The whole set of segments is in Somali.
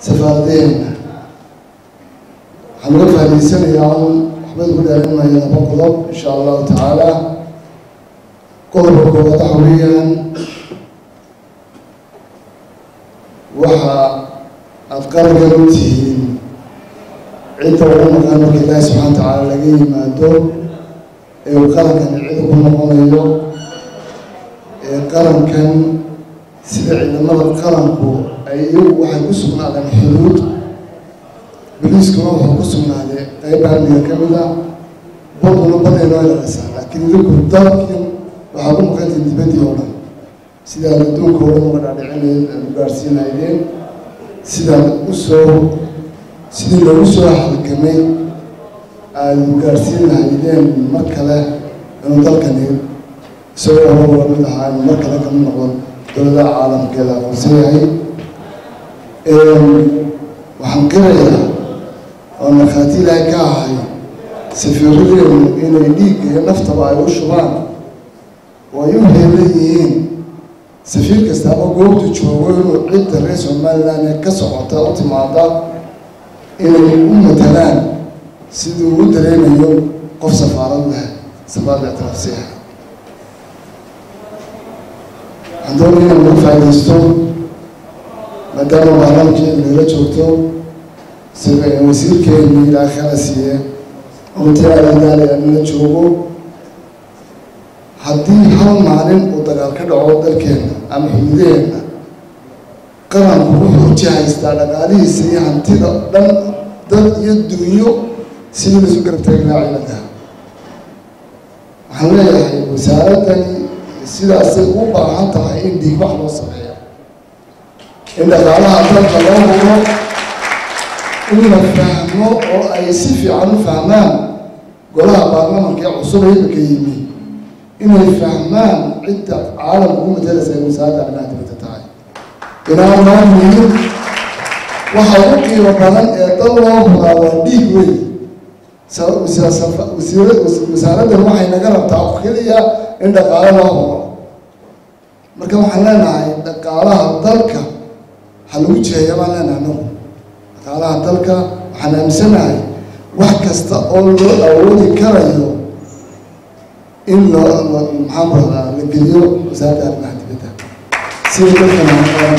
safaaradeena waxaan uga faa'idaysanayaa un waxba ugu dheerinmaya laba qodob insha allahu tacaala qodobka koowaad waxa weeyaan waxa aada qarankan u tihiin cidda ugu maqan marka ilaahi subxana wa tacaala laga yimaado ee uu qarankani cid ugu noqonayo ee qarankan sida ciidamada qaranku ay iyagu waxay ku sugnaadeen xuduud boliiskuna wuxuu ku sugnaaday qeyb amniga ka mid ah baduna baday noo ilaalisa laakiin idinku dalkin waxaa ku maqantiin dibaddii oo dhan sidaad adduunka oo dhan uga dhaadhicinayd aad u gaarsiinaydeen sidaad u soo sidii loogu soo halgamay aada u gaarsiin lahaydeen mar kale inuu dalkani isagoo horaba mid ahaa inuu mar kale kamid noqdo dowladaha caalamkeeda aqoonsan yahay waxaan qirayaa oo markhaati ilaahay ka ahay safiiradeenu inay dhiigga iyo naftaba ay u shubaan oo ay u heelan yihiin safiir kastaaba goobtu joogo inuu cidda reer somalilan ee ka socota u timaada inay u matalaan siduu u dareemayo qof safaarad leh safaarad ictiraafsiha waxaan doonaya inaan uga faaidaysto maadaama baarlamankeeda nala joogto wasiirkeenu ilaa kala siiye omtiaadaaliya nala joogo haddii hal maalin uu dagaal ka dhaco dalkeena ama xuduudaheena qaranku wuxuu jihaystaa dhaqaalihiisa iyo hantida dhan dad iyo dunyo sidii laisu garab taagnaa ciidanka waxaan leeyahay wasaaraddani sidaasay u baahan tahay in dhiigbax loo sameeyo in dhaqaalaha dalka loo hubo in la fahmo oo ay si fiican u fahmaan golaha baarlamanka ee cusub imika yimi inay fahmaan cidda caalamka u matalaysa ay wasaaradda arrimaha dibadda tahay inaan loo muhiim waxa ugu qiimo badan ee dal loo huraa waa dhiig wey wasaaraddan waxay naga rabtaa oo keliya in dhaqaalo loo huro marka waxaan leenahay dhaqaalaha dalka ha lagu jiheeya baan leenahay anagu dhaqaalaha dalka waxaan aaminsanahay wax kasta oo loo awoodi karayo in loo maxaan radaa la geliyo wasaaradda arrimaha dibadda sida dalkana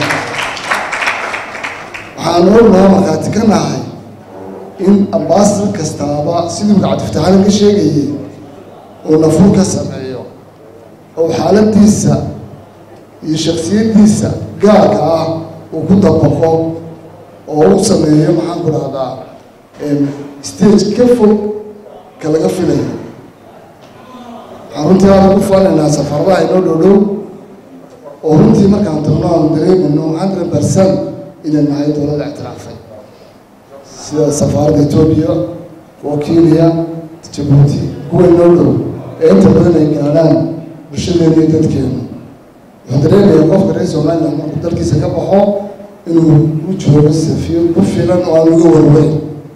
waxaan ognaha markhaati ka nahay in ambasadar kastaaba siduu gacdiftaxadan ka sheegayay uu nafuur ka sameeyo oo xaaladiisa iyo shaksiyaddiisa gaarka ah uu ku dabaqo oo u sameeyo maxaan ku dhahdaa stage ka fog ka laga filayo waxaan runtii aada ku faanaynaa safaradaha inoo dhow dhow oo runtii markaan tagno aanu dareemayno hundred percent inay nahay dowladda ictiraafay sida safaaradda etoobiya kuwa kenya jabuuti kuwa inoo dhow ee inta badan ay gaadhaan bulshadeena iyo dadkeenu wuxuu dareemayaa qofka reer somaliland markuu dalkiisa ka baxo inuu u joogo safiir ku filan oo aan uga warwayn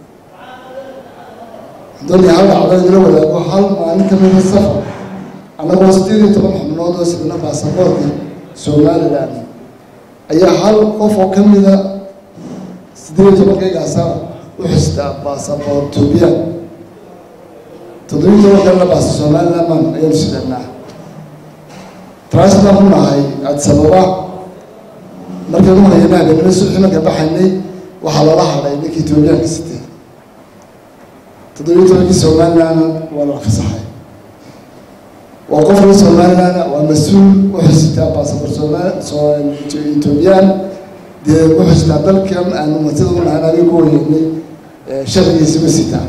doonaya hal dhacdo idila wadaago hal maalin ka mida safar annagoo sideed iyo toban xubnood oo sidna baasaboorka somaliland ayaa hal qof oo ka mida sideed iyo tobankaygaasa u xistaa baasaboor etoobiya toddobiyi toban kalena baasa somaliland maan ayaanu sidanaa trasbaan ku nahay adsababa markaynu hayana habeenimo subaxii marka baxaynay waxaa lala hadhay ninkii etoobiyaanka sitay toddobiyi tobankii somalilandna waa la fasaxay waa qof reer somaliland waa mas-uul u xisitaa baasabor somal etoobiyaan dee u xisitaa dalkan aanu masida u nahay anaga ku wayeynay sharcigiisa ma sitaa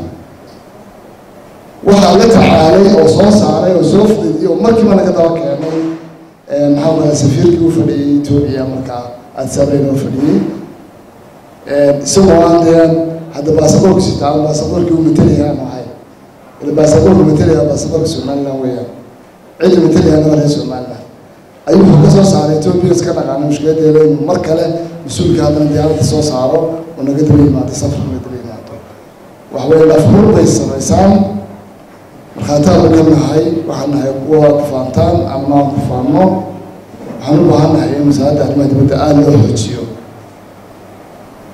waxaa la tacaalay oo soo saaray oo soo fudidiyay oo markiiba naga daba keenay maxaa kala safiirkii u fadhiyay etoobiya markaa adsabeyn oo fadhiyey isagoo aan dee hadda baasaboorka sitaa baasaboorkii u matalaya aan ahay ila baasaboorka matalaya baasaboorka somaliland weeyaan cidda matalayaana waa reer somaliland ayuu wuxuu ka soo saaray etoobiya iska dhaqaana mushkiladeeda inuu mar kale mas-uulka haddana diyaaradda soo saaro oo naga daba yimaado safar naga daba yimaado waxaweye lafhur bay samaysaan markhaataanu ka nahay waxaan nahay kuwa kufaantaan ama aan kufaanno waxaan u baahan nahay in wasaaradda arrimaha dibadda aada loo xoojiyo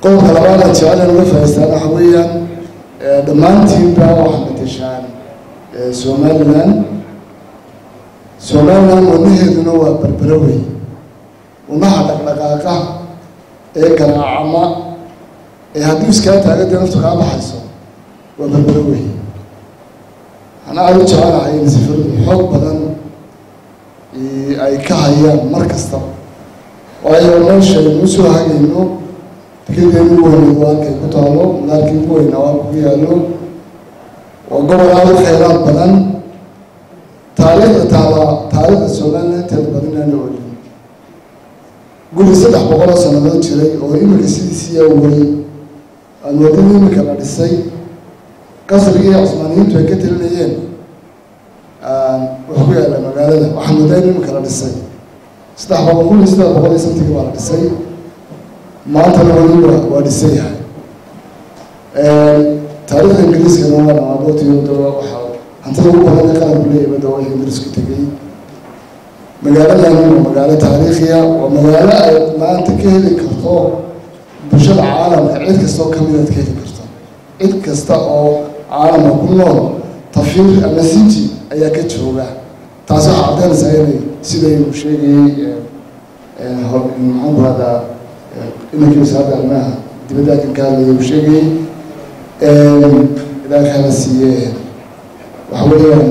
qodobka labaad aan jecel in uga faa'iistaana waxa weeyaan dhammaantiinba waxaa matashaan somaliland somaliland wadnaheeduna waa berbero wey wadnaha dhaqdhaqaaqa ee garaacama ee haddii iskaa taagadee naftu kaa baxayso waa berbero wey waxaan aada u jecelahay in sifadu xoog badan ay ka hayaan mar kasta waayo meesha aynu soo hagayno dekedeenu ugu weyneed waa halkay ku taalo madaarkii ugu weynaa waa ku yaalo waa gobol aada u kheyraad badan taariikhda taala taariikhda somaliland inteeda badan inaana olin guri saddex boqoloo sannadood jiray oo iminka sidiisii awalay alwadada iminka la dhisay qasrigii cusmaaniyiintu ay ka telinayeen wuxuu ku yaalla magaalada waxaa moodaa in iminka la dhisay saddex boqol kun iyo saddex boqol iyo santigii baa la dhisay maantana weliba waa dhisan yahay taariikhda ingiriiskana waa dhamaadootiyoda waxaa hantida ugu badan ee qaranku leeyahay bada waa ingiriisku tegey magaaladani waa magaalo taariikhiya waa magaalo ay maanta ka heli karto bulshada caalamka cid kasta oo kamid aad ka heli karto cid kasta oo caalamka ku nool tafiir ama city ayaa ka jooga taasi waxaa caddeynaysaa inay sidaynu sheegayey maxaan ku hadaa inankii wasaaradda arrimaha dibadda kan ka hadlaya uu sheegayey ilaahay khayra siiye waxa weeyaan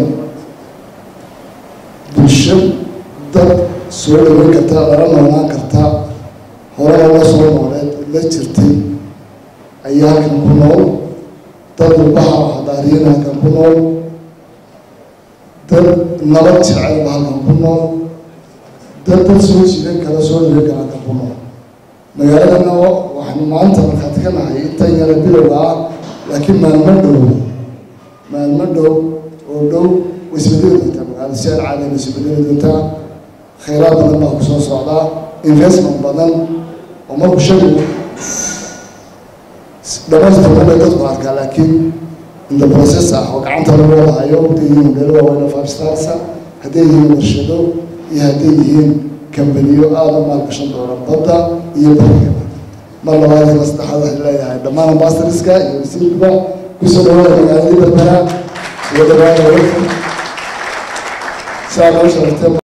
bulsho dad soo dhaweyn karta lala noolaan karta horena la soo nooleed la jirtay ayaa halkan ku nool dad ubaha hadaariyana halkan ku nool dad nabad jecelba halkan ku nool dad dad soo jiidan kara soo dhaweyn kara halkan ku nool magaaladana waxaanu maanta markhaati ka nahay intan yara bilowga ah laakiin maalmo dhow maalmo dhow oo dhow way isbedeli doontaa magaalada si aan caadayna isbedeli doontaa khayraad badan baa kusoo socdaa investment badan oo marku shagu dhamaystirma bay dadku arkaa laakiin in the process ah oo gacanta lagu wadahayo hadday yihiin meelo waaweyn five starsa hadday yihiin warshado iyo hadday yihiin kambaniyo aada u maalgashan doona badda iyo bariga mar labaad ila saddexaad waxay leeyahay dhammaan ambassadorska iyo wasiirkuba kusoo dhawaada magaaladii berbera iyo dhawaada welcome saa noo sharafteen